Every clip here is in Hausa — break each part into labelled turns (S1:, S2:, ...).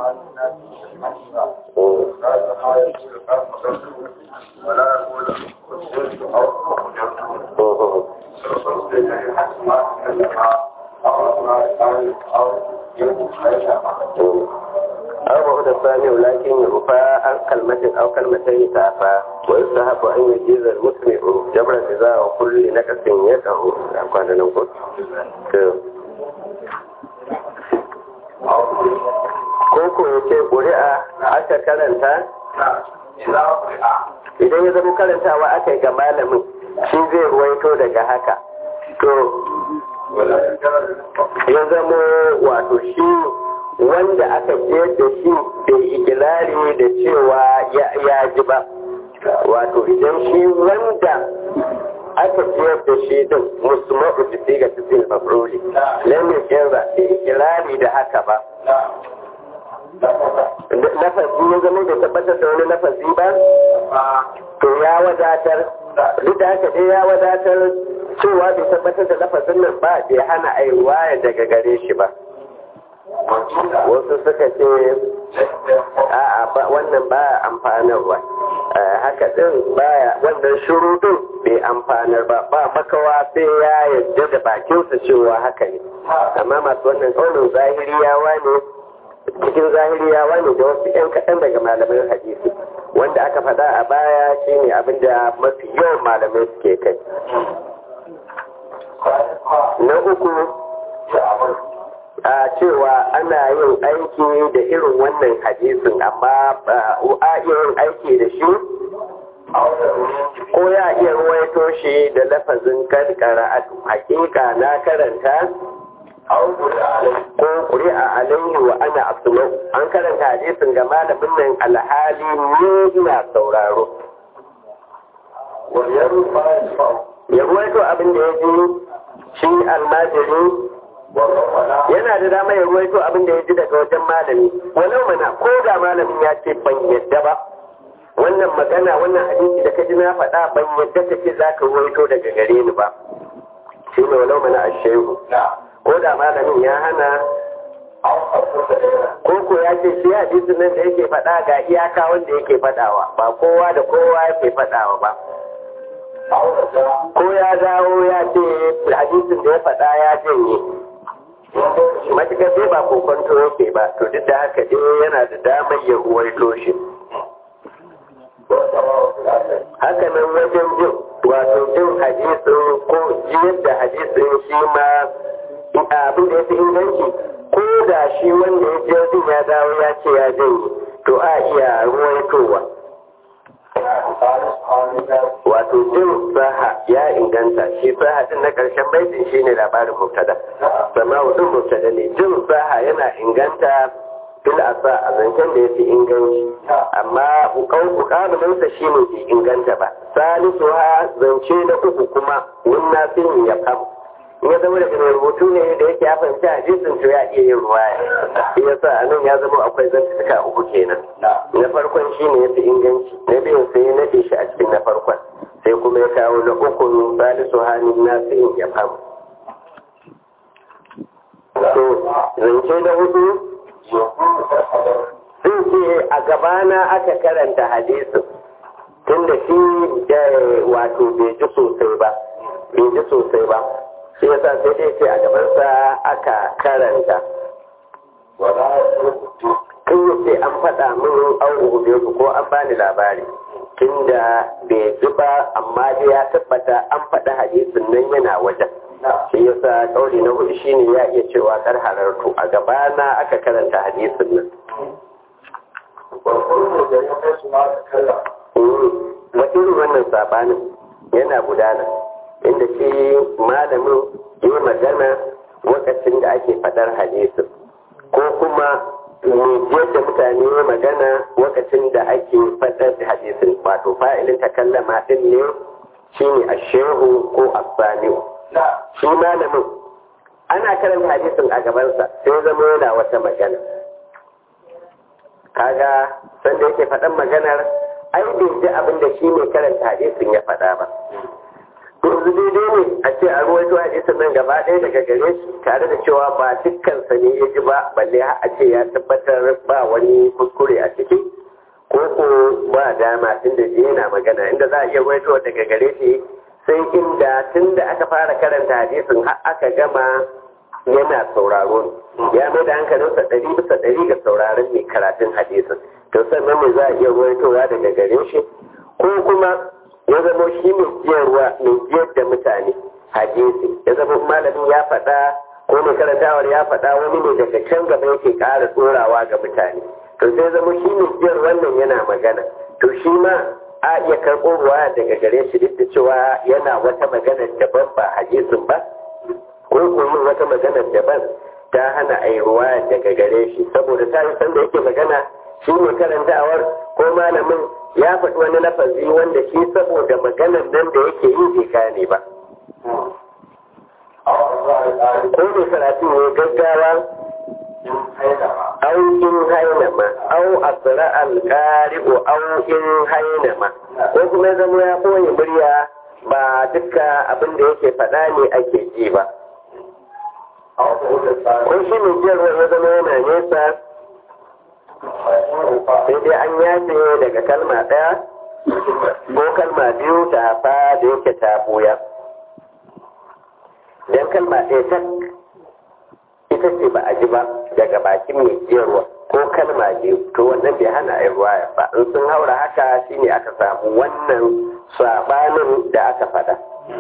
S1: ولا يقول قدرت أو قدرت
S2: أو بعد الثاني ولكن يرفع عن كلمة أو كلمتين تعفى ويستحب أن يجيز المسمع جبر الجزاء وكل نكس يده كان نقول koko ya ce ƙuri'a aka karanta idan ya zama karantawa aka yi ga malamin shi zai ruwaito daga haka to ya zama wato shi wanda aka je da shi bai ikirari da cewa ya ji ba wato idan shi wanda aka ciyar da shi din musulman ujisi ga cikin mafroli lamin yanzu bai ikirari da haka ba lafazi ya zama da tabbatar da wani lafazi ba to ya wadatar duk da haka dai ya wadatar cewa bai tabbatar da lafazin nan ba bai hana aiwa daga gare shi ba wasu suka ce a'a ba wannan ba amfanarwa haka din baya wannan shuru din bai amfanar ba ba makawa sai ya yarda da bakinsa cewa haka ne amma masu wannan kaunin zahiriyawa ne cikin zahiriyawa ne da wasu 'yan kaɗan daga malaman hadisi wanda aka faɗa a baya shine abinda mafi yawan malamai suke kai na uku a cewa ana yin aiki da irin wannan hadisin amma a iya yin aiki da shi ko ya iya ruwaito shi da lafazin karkara a hakika na karanta ko ƙuri'a alayhi wa ana asma'u an karanta hadisin ga malamin nan alhali ni ina sauraro ya ruwaito abin da ya ji shi almajiri yana da dama ya ruwaito abin da ya ji daga wajen malami walau mana ko da malamin ya ce ban yadda ba wannan magana wannan hadisi da ka ji na faɗa ban yadda ka ce za ka ruwaito daga gare ni ba shi ne walau mana a shehu ko da malamin ya hana ko ko ya ce shi hadisin nan da yake faɗa ga iyaka wanda yake faɗawa ba kowa da kowa yake faɗawa ba ko ya dawo ya ce hadisin da ya faɗa ya janye matukar dai ba kokonto yake ba to duk da haka dai yana da damar ya ruwaito shi haka nan wajen jin wato jin hadisin ko jiyar da hadisin shi ma abin da ya fi inganci ko da shi wanda ya je din ya dawo ya ce ya janye to a iya ruwaitowa wato jin saha ya inganta shi saha din na karshen baitin shi ne labarin mubtada sama wadin mubtada ne jin saha yana inganta fil asa a zancen da ya fi inganci amma bukamuninsa shi ne bai inganta ba salisu ha zance na uku kuma wunna sun ya kam ya zama da mai rubutu ne da yake ya fahimci hadisin to ya iya yin ruwaya shi yasa a nan ya zama akwai zantuka uku kenan na farkon shi ne ya fi inganci na biyun sai ya nade shi a cikin na farkon sai kuma ya kawo na uku salisu hannun nasirin ya famu to zance na hudu sun ce a gabana aka karanta hadisin tunda shi wato bai ji sosai ba bai ji sosai ba shi yasa sai dai ce a gabansa aka karanta kan yace an faɗa min an rubuce su ko an bani labari tunda bai ji ba amma dai ya tabbata an faɗa hadisin nan yana wajen shi yasa kauli na hudu shine ya iya cewa kar harartu a gabana aka karanta hadisin nan wa irin wannan sabanin yana gudana inda shi malamin yi magana lokacin da ake fadar hadisin ko kuma jiyar da mutane magana lokacin da ake fadar da hadisin wato fa'ilin takallama din ne shi ne a shehu ko asaniu shi malamin ana karanta hadisin a gabansa sai zama yana wata magana kaga sanda yake faɗan maganar ai bai ji abin da shi ne karanta hadisin ya faɗa ba yanzu daidai ne a ce a ruwaito hadisin nan gaba ɗaya daga gare shi tare da cewa ba dukkansa ne ya ji ba balle a ce ya tabbatar ba wani kuskure a ciki ko ko ba dama tun da yana magana inda za a iya ruwaito daga gare shi sai inda tun da aka fara karanta hadisin har aka gama yana sauraro ne ya mai da hankalinsa ɗari bisa ɗari ga sauraron mai karatun hadisin to sannan ne za a iya ruwaitowa daga gare shi ko kuma ya zama shi mai jiyarwa mai jiyar da mutane hadisi ya zama malamin ya faɗa ko mai karantawar ya faɗa wani ne daga can gaba yake ƙara tsorawa ga mutane to sai zama shi mai jiyar wannan yana magana to shi ma a iya karɓo ruwa daga gare shi duk da cewa yana wata magana daban ba hadisin ba ko kuma wata magana daban ta hana a yi ruwa daga gare shi saboda ta yi sanda yake magana shi ne karantawar ko malamin ya faɗi wani lafazi wanda shi saboda maganar nan da yake yi bai gane ba. Ko mai karatu ne gaggawa au in hainama au asira alƙari'u au in hainama ko kuma ya zama ya koyi murya ba duka abin da yake faɗa ne ake ji ba. Ko shi mai jiyarwa ya zama yana nesa sai dai an yace daga kalma ɗaya ko kalma biyu ta hafa da yake ta buya don kalma ɗaya ta ita ce ba a ji ba daga bakin mai jiyarwa ko kalma biyu to wannan bai hana a ruwa ba in sun haura haka shine aka samu wannan sabanin da aka faɗa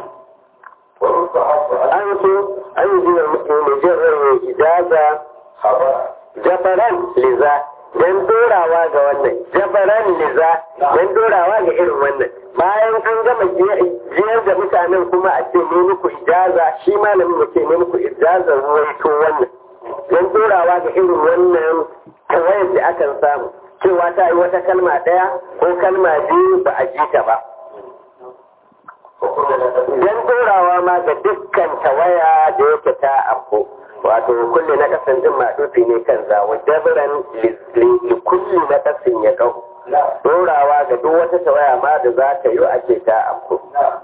S2: an so an yi jiya mai jiyarwa ijaza jabaran liza don dorawa ga wannan jabaran liza don dorawa ga irin wannan bayan an gama jiyar da mutanen kuma a ce ne muku ijaza shi malamin ya ce ne muku ijaza ruwaito wannan don dorawa ga irin wannan kawai da akan samu cewa ta yi wata kalma ɗaya ko kalma biyu ba a ji ta ba don dorawa ma ga dukkan tawaya da yake ta afko wato kulle na kasan din maɗufi ne kan zawo dabiran li kulli na kasin ya kau dorawa ga duk wata tawaya ma da za ta yi ake ta afko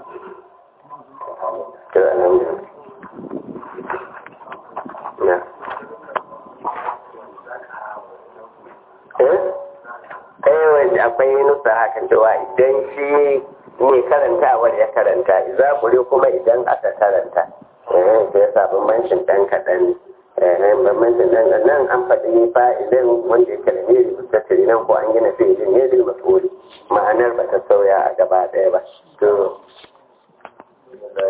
S2: eh akwai nusa hakan cewa idan shi ne karantawar ya karanta za kuma idan aka karanta eh sai ya sa bambancin ɗan kaɗan eh bambancin ɗan nan an faɗi fa'ilin wanda yake da neri mustatiri nan ko an gina fi'ilin ne bil mas'uli ma'anar ba ta sauya a gaba ɗaya ba to